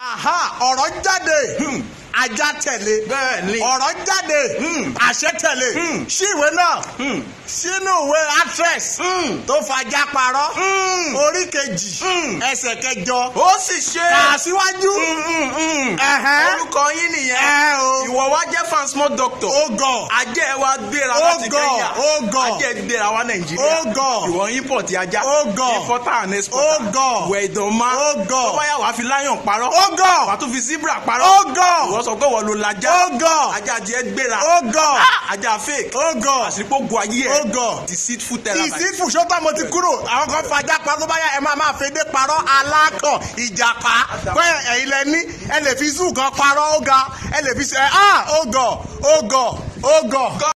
aha ọ̀rọ̀ jáde ajá tẹ̀lé bẹ́ẹ̀ ni. ọ̀rọ̀ jáde àṣẹ tẹ̀lé sí ìwé náà sínú ìwé actress tó fajá parọ́ orí kejì ẹsẹ̀ kẹjọ ó sì ṣe. kà á síwájú ẹ̀hẹ́ orúkọ yín nìyẹn. ẹ̀ o ìwọ wa jẹ́ fan small doctor. ó gọ̀ ajẹ́ wa gbéra Ó láti gọ̀, Kenya. ó gọ̀. ajẹ́ gbéra wa Nàìjíríà. Ó gọ̀. ìwọ import ajá. Ó gọ̀. importer and exporter. Ó gọ̀. wẹ̀ ìdánmá. Ó gọ̀. tó bá yà wá fi lion parọ́. ó gọ̀ wà á tún fi zebra parọ́. ó gọ̀ ìwọ sọ pé wọ́n lo lajá. ó gọ̀ ajá tiẹ̀ gbéra. ó gọ̀ Ah, ajá fake. ó gọ̀ àṣìpọ̀ gu ayé ẹ̀. ó gọ̀ deceitful terabyte. ìsìnkú sọ́tà mo ti kúrò àwọn kan fajá parọ́ tó bá yà ẹ máa máa fèdè parọ́ alákọ̀ ìjàpá pé ẹ̀yin lẹ ní ẹ lè fi zoo kan parọ́ ó ga ẹ lè fi ṣe ah ó gọ̀ ó gọ̀ ó gọ̀.